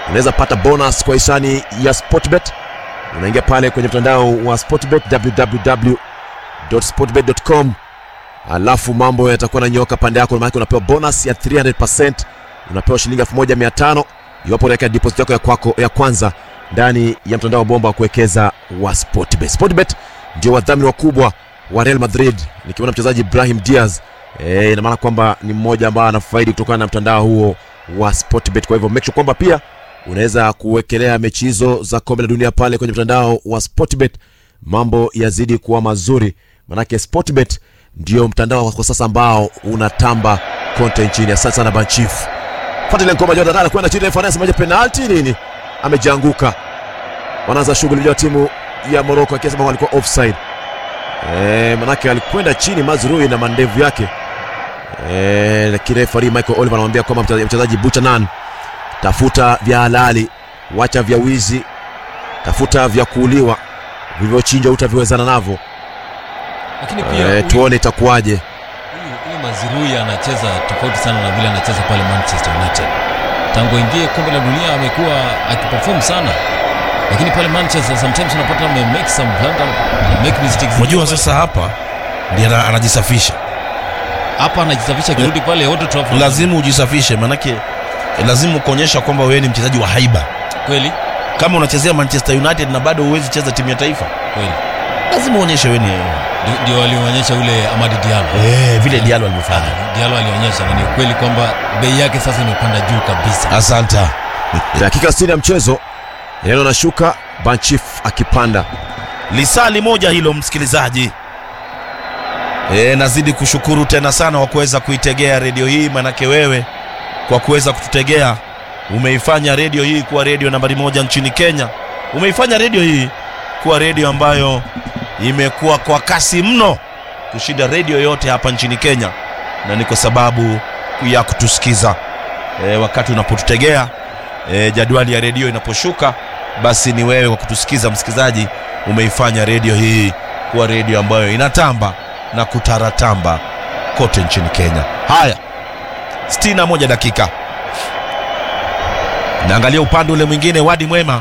unaweza pata bonus kwa hisani ya sportbet unaingia pale kwenye mtandao wa sportbet www.sportbet.com alafu mambo yatakuwa na nyoka pande yako maanake unapewa bonus ya 300 unapewa shilingi 1500 iwapo unaweka deposit yako ya, kwako, ya kwanza ndani ya mtandao wa bomba wa kuwekeza wa sportbet sportbet ndio wadhamini wakubwa wa real madrid nikiona mchezaji ibrahim diaz e, ina maana kwamba ni mmoja ambaye anafaidi kutokana na mtandao huo wa sportbet kwa hivyo make sure kwamba pia unaweza kuwekelea mechi hizo za kombe la dunia pale kwenye mtandao wa sportbet mambo yazidi kuwa mazuri manake sportbet ndio mtandao kwa sasa ambao unatamba konte nchini asante sana banchief fuatilia ngoma jordan anakwenda chini reference moja penalti nini amejianguka wanaanza shughuli ya timu ya moroko akisema walikuwa offside e, manake alikwenda chini mazrui na mandevu yake e, lakini refari michael oliver anamwambia kwamba mchezaji- mchezaji buchanan tafuta vya halali wacha vya wizi tafuta vya kuuliwa vilivyochinjwa utaviwezana navyo lakini pia e, huyu- tuone itakuwaje huyu huyu mazirui anacheza tofauti sana na vile anacheza pale manchester united tangu ingie kombe la dunia amekuwa akiperform sana lakini pale manchester sometimes unapata ame make some blunder make mistakes unajua sasa hapa ndiye ana- anajisafisha hapa anajisafisha akirudi pale Old Trafford lazima ujisafishe manake eh, lazima kuonyesha kwamba wewe ni mchezaji wa haiba kweli kama unachezea manchester united na bado huwezi cheza timu ya taifa kweli lazima uonyeshe wewe ni Ndio- ndio alionyesha ule Amadi Diallo eh, vile dialo alivyofanya Ah, Diallo alionyesha na ni ukweli kwamba bei yake sasa imepanda juu kabisa asanta dakika 60 ya mchezo neno anashuka banchif akipanda lisali moja hilo msikilizaji e, nazidi kushukuru tena sana kwa kuweza kuitegea redio hii manake wewe kwa kuweza kututegea umeifanya redio hii kuwa redio nambari moja nchini kenya umeifanya redio hii kuwa redio ambayo imekuwa kwa kasi mno kushinda redio yote hapa nchini kenya na ni kwa sababu ya kutusikiza e, wakati unapotutegea e, jadwali ya redio inaposhuka basi ni wewe kwa kutusikiza msikilizaji umeifanya redio hii kuwa redio ambayo inatamba na kutaratamba kote nchini kenya haya 61 dakika naangalia upande ule mwingine wadi mwema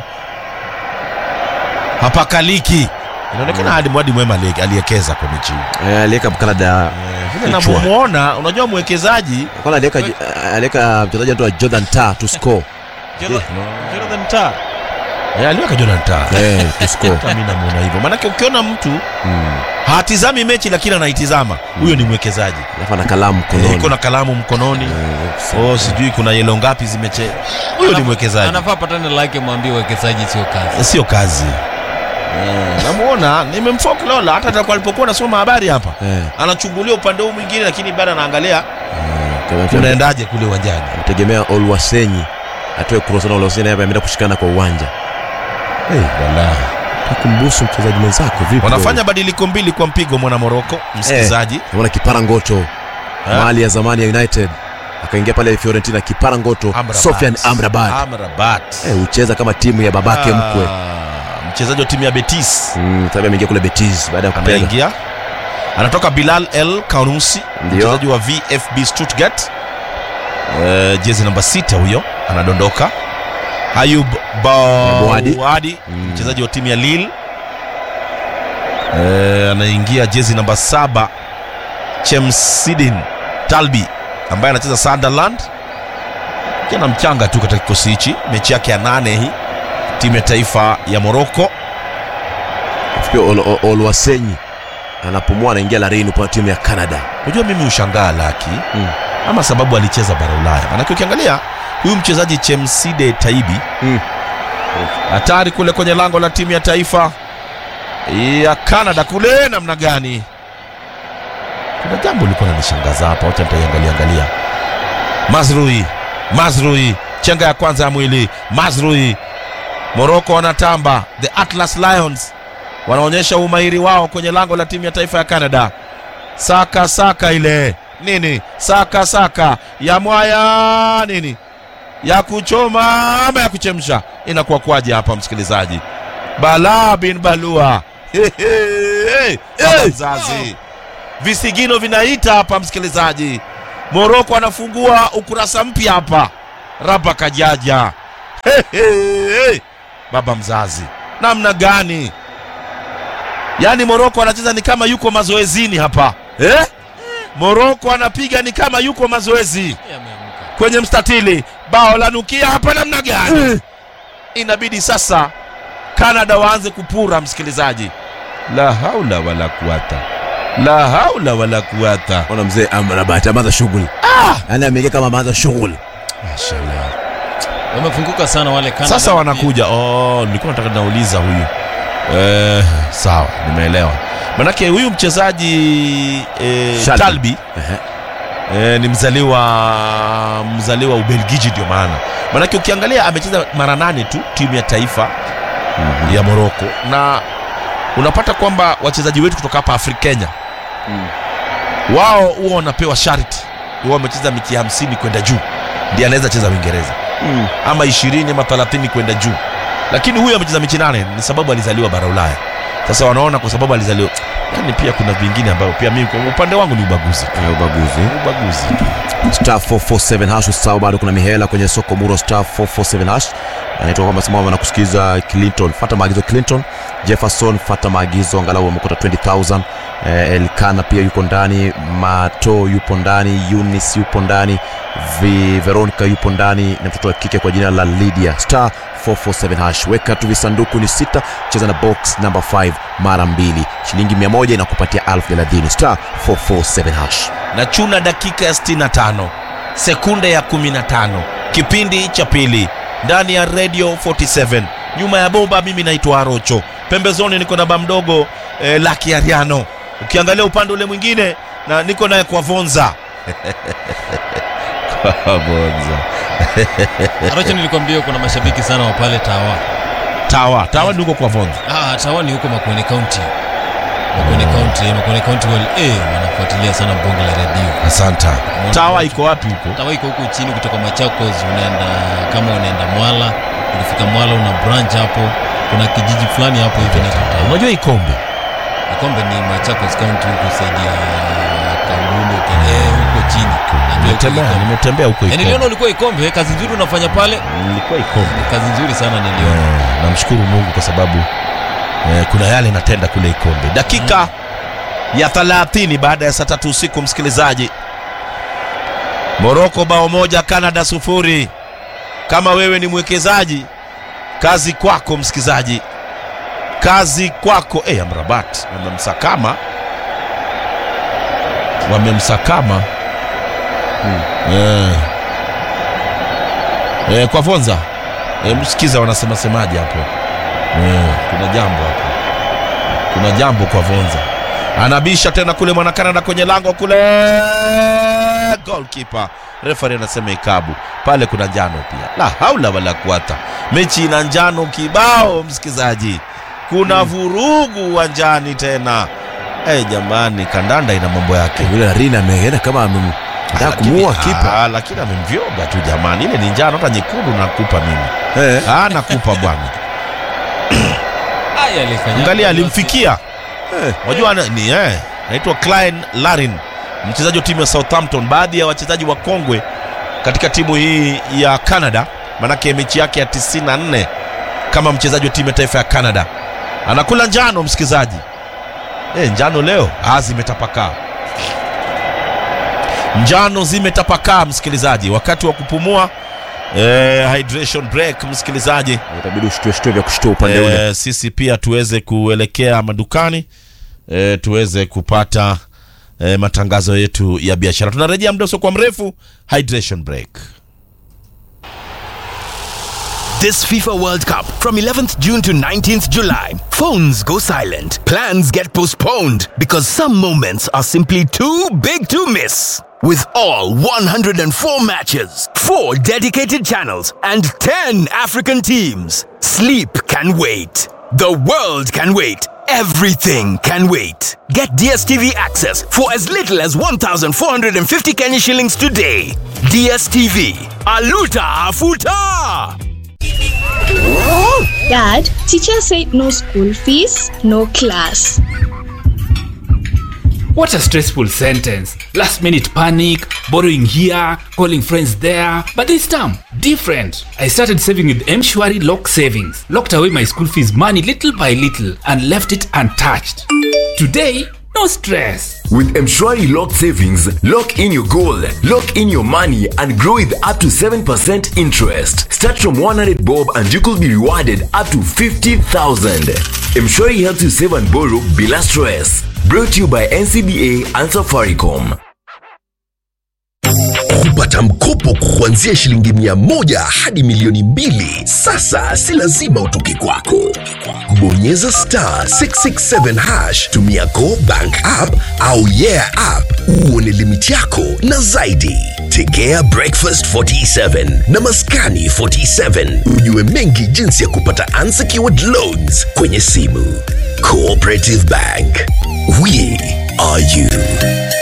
hapakaliki inaonekana hadi wadi mwema ali- aliekeza kwa mechi hii Eh, aliweka Canada vile kichwa. navyomwona unajua mwekezaji kwanza aliweka aliweka mchezaji anaitwa Jordan Ta to score Jonathan Tah Eh, aliweka Jordan Tah. eh to score Hata mimi namuona hivyo maanake ukiona mtu Mm. hatizami mechi lakini anaitizama huyo ni mwekezaji alafu ana kalamu Eh, iko mkononi na kalamu mkononi Eh, oh, sijui kuna yelo ngapi zimeche huyo ni mwekezaji anafaa patane lake mwambie uwekezaji sio kazi Eh, sio kazi Eh, namuona nimemfoa Lola hata atakuwa alipokuwa nasoma habari hapa eh anachungulia upande huu mwingine lakini bado anaangalia kama- kunaendaje kule uwanjani tegemea Olwasenyi atoe cross na Olwasenyi hapa ameenda kushikana kwa uwanja takumbusu mchezaji mwenzako vipi wanafanya badiliko mbili kwa mpigo mwana moroko msikilizaji naona kipara ngoto Eh? mali ya zamani ya United akaingia pale Fiorentina kipara ngoto Amrabat. Sofian Amrabat Amrabat. eh hucheza kama timu ya babake Ah, mkwe mchezaji wa timu ya betis mm, sababu ameingia kule Betis baada ya kupenda ameingia anatoka bilal el kanusi Ndio. mchezaji wa vfb stuttgart uh, jezi namba sita huyo anadondoka ayub Bouadi. bawadi Mm. mchezaji wa timu ya lil uh, anaingia jezi namba saba chemsidin talbi ambaye anacheza sunderland kijana mchanga tu katika kikosi hichi mechi yake ya nane hii timu ya taifa ya moroko pia Ol- Ol- Olwasenyi anapumua anaingia larini kwa timu ya Canada unajua mimi ushangaa laki Mm. ama sababu alicheza bara ulaya manake ukiangalia huyu mchezaji chemside taibi Mm. hatari kule kwenye lango la timu ya taifa ya canada kule namna gani kuna jambo lilikuwa nanishangaza hapa wacha nitaiangalia angalia mazrui mazrui chenga ya kwanza ya mwili mazrui moroko wanatamba the atlas lions wanaonyesha umahiri wao kwenye lango la timu ya taifa ya canada saka saka ile nini saka saka ya mwaya nini ya kuchoma ama ya kuchemsha inakuwa kwaje hapa msikilizaji bala bin balua He, he, he. Baba mzazi visigino vinaita hapa msikilizaji moroko anafungua ukurasa mpya hapa raba kajaja Hey, hey, hey. baba mzazi namna gani yaani moroko anacheza ni kama yuko mazoezini hapa eh? moroko anapiga ni kama yuko mazoezi Yeye ameamka. kwenye mstatili bao la nukia hapa namna gani inabidi sasa canada waanze kupura msikilizaji la haula wala kuwata la haula wala kuwata ona mzee amrabati ameanza shughuli yaani ameingia kama ameanza shughuli Mashallah. Wamefunguka sana wale Canada. sasa wanakuja oh, nilikuwa nataka nauliza huyu eh, sawa nimeelewa manake huyu mchezaji eh, Shalby. Shalby Ehe. eh, ni mzaliwa mzaliwa ubelgiji ndio maana manake ukiangalia amecheza mara nane tu timu ya taifa ya moroko na unapata kwamba wachezaji wetu kutoka hapa afri kenya wao huwa wanapewa sharti huwa wamecheza mechi hamsini kwenda juu ndiye anaweza cheza uingereza ama ishirini ama thelathini kwenda juu lakini huyu amecheza mechi nane ni sababu alizaliwa bara ulaya sasa wanaona kwa sababu alizaliwa yani pia kuna vingine ambayo pia mimi kwa upande wangu ni ubaguzi tu. Eh, ubaguzi ubaguzi tu. star 447 hash usahau bado kuna mihela kwenye soko muro star 447 hash anaitwa kwamba simama na kusikiza clinton fata maagizo clinton jefferson fata maagizo angalau amekuta 20000 eh, elkana pia yuko ndani mato yupo ndani unis yupo ndani Vi, veronica yupo ndani na mtoto wa kike kwa jina la lydia star 447 hash weka tu visanduku ni sita cheza na box number 5 mara mbili shilingi 100 inakupatia 1030 star 447 hash na chuna dakika ya 65 sekunde ya 15 kipindi cha pili ndani ya radio 47 nyuma ya bomba mimi naitwa arocho pembezoni niko na bamdogo eh, laki ariano ukiangalia upande ule mwingine na niko naye kwa vonza kwa vonza Aracho nilikwambia kuna mashabiki sana wa pale Tawa. tawa tawa niko kwa vonza Ah, Tawa ni huko Makueni County. Makueni County, Makueni County wale eh wanafuatilia sana bonge la redio. asanta tawa iko wapi huko Tawa iko huko chini kutoka Machakos unaenda kama unaenda Mwala, ukifika Mwala una branch hapo. Kuna kijiji fulani hapo hivi inaitwa Tawa. unajua ikombe Kombe ni Machakos County huko saidia Kangulo kile huko chini. Najua huko nimetembea Ikombe. nimetembea huko Eh, niliona ikombe ulikuwa Ikombe, kazi nzuri unafanya pale. nilikuwa ikombe Kazi nzuri sana niliona. Eh, namshukuru mungu kwa sababu eh, kuna yale natenda kule ikombe dakika ya 30 baada ya saa tatu usiku msikilizaji moroko bao moja canada sufuri kama wewe ni mwekezaji kazi kwako msikilizaji kazi kwako hey, amrabat wamemsakama wamemsakama eh. Eh, kwa vonza eh, msikiza wanasema semaje hapo eh, kuna jambo hapo kuna jambo kwa vonza anabisha tena kule mwana Canada kwenye lango kule goalkeeper refari anasema ikabu pale kuna njano pia la haula wala kuata mechi ina njano kibao msikizaji kuna vurugu uwanjani tena hey, jamani kandanda ina mambo yake yule Rina ameenda kama amem- anataka Lakini- kumuua kipa Ah, lakini amemvyoga tu jamani ile ni njano hata nyekundu nakupa mimi Eh. ah, nakupa bwana Aya alifanya. angalia alimfikia Eh. wajua ana- ni eh, anaitwa Klein Larin mchezaji wa timu ya Southampton baadhi ya wachezaji wa kongwe katika timu hii ya Canada manake mechi yake ya 94 kama mchezaji wa timu ya taifa ya Canada anakula njano msikizaji eh, njano leo ah, zimetapakaa njano zimetapakaa msikilizaji wakati wa kupumua eh, hydration break msikilizaji itabidi ushtue shtue vya kushtua upande ule e, sisi pia tuweze kuelekea madukani e, tuweze kupata e, matangazo yetu ya biashara tunarejea muda usio kwa mrefu hydration break This FIFA World Cup from 11th June to 19th July. Phones go silent. Plans get postponed because some moments are simply too big to miss. With all 104 matches, 4 dedicated channels, and 10 African teams, sleep can wait. The world can wait. Everything can wait. Get DSTV access for as little as 1,450 Kenya shillings today. DSTV. Aluta Afuta! Dad, teacher said no school fees, no class. What a stressful sentence. Last minute panic, borrowing here, calling friends there. But this time, different. I started saving with Mshwari Lock Savings, locked away my school fees money little by little, and left it untouched. Today, no stress. With Mshwari Lock Savings, lock in your goal, lock in your money, and grow with up to 7% interest. Start from 100 bob and you could be rewarded up to 50,000. Mshwari helps you save and borrow bila stress. Brought to you by NCBA and Safaricom. kupata mkopo kuanzia shilingi mia moja hadi milioni mbili sasa si lazima utoke kwako bonyeza star 667 hash tumia go bank app au yeah app uone limiti yako na zaidi tegea breakfast 47 na maskani 47 ujue mengi jinsi ya kupata unsecured loans kwenye simu cooperative bank we are you